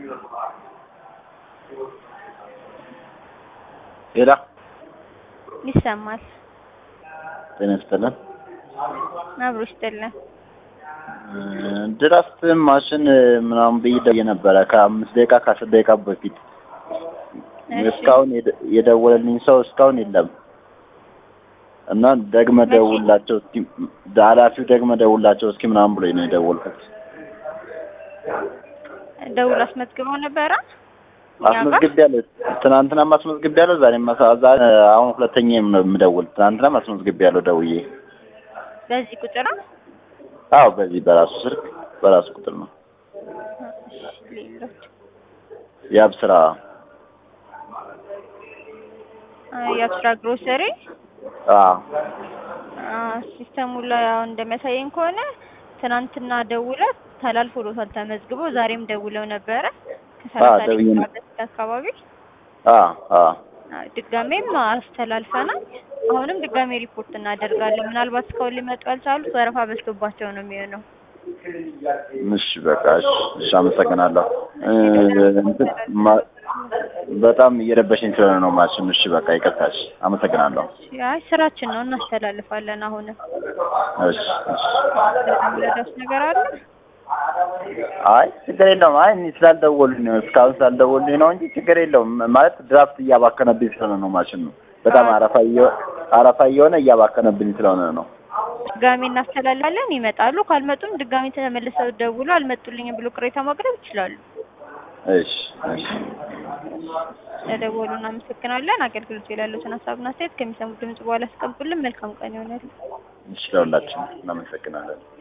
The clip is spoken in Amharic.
ሄላ ይሰማል። ጤና ይስጥልን። አብሮ ይስጥልን። ድራፍት ማሽን ምናምን ብዬ ደውዬ ነበረ ከአምስት ደቂቃ ከአስር ደቂቃ በፊት እሺ። እስካሁን የደ- የደወለልኝ ሰው እስካሁን የለም እና ደግመ መቼ? ደውላቸው እስኪ ኃላፊው ደግመ ደውላቸው እስኪ ምናምን ብሎኝ ነው የደወልኩት። ደውል አስመዝግበው ነበረ እኛ ጋር? አስመዝግቤያለሁ። ትናንትናም አስመዝግቤያለሁ። ዛሬም ማሳ- ዛሬ አሁን ሁለተኛ ነው የምደውል። ትናንትናም አስመዝግቤያለሁ ደውዬ። በዚህ ቁጥር ነው? አዎ በዚህ በራሱ ስልክ በራሱ ቁጥር ነው እሺ፣ ሌሎች የአብስራ አ፣ የአብስራ ግሮሰሪ አዎ አ፣ ሲስተሙ ላይ አሁን እንደሚያሳየኝ ከሆነ ትናንትና ደውለው ተላልፎሎታል ተመዝግቦ፣ ዛሬም ደውለው ነበረ ከሰላሳ ደውዬ ደቂቃ ነው። በፊት አካባቢ አዎ አዎ አ፣ ድጋሜም አስተላልፈናል። አሁንም ድጋሜ ሪፖርት እናደርጋለን። ምናልባት እስካሁን ሊመጡ ያልቻሉት ወረፋ በዝቶባቸው ነው የሚሆነው። እሺ በቃ እሺ እሺ አመሰግናለሁ እ፣ እንትን ማ- በጣም እየረበሸኝ ስለሆነ ነው ማሽን እሺ በቃ ይቅርታሽ አመሰግናለሁ አይ ስራችን ነው እናስተላልፋለን። አሁንም እሺ እሺ ለዳስ ነገር አለ አይ ችግር የለውም አይ እኔ ስላልደወሉኝ ነው እስካሁን ስላልደወሉኝ ነው እንጂ ችግር የለውም ማለት ድራፍት እያባከነብኝ ስለሆነ ነው ማሽን ነው በጣም አረፋ እየ- አረፋ እየሆነ እያባከነብኝ ስለሆነ ነው ድጋሜ እናስተላልፋለን። ይመጣሉ። ካልመጡም ድጋሜ ተመልሰው ደውሎ አልመጡልኝም ብሎ ቅሬታ ማቅረብ ይችላሉ። እሺ እሺ ለደወሉ እናመሰግናለን። አገልግሎት ላይ ያሉትን ሀሳብና አስተያየት ከሚሰሙት ድምጽ በኋላ ያስቀምጡልን። መልካም ቀን ይሆናል። እሺ ለሁላችን እናመሰግናለን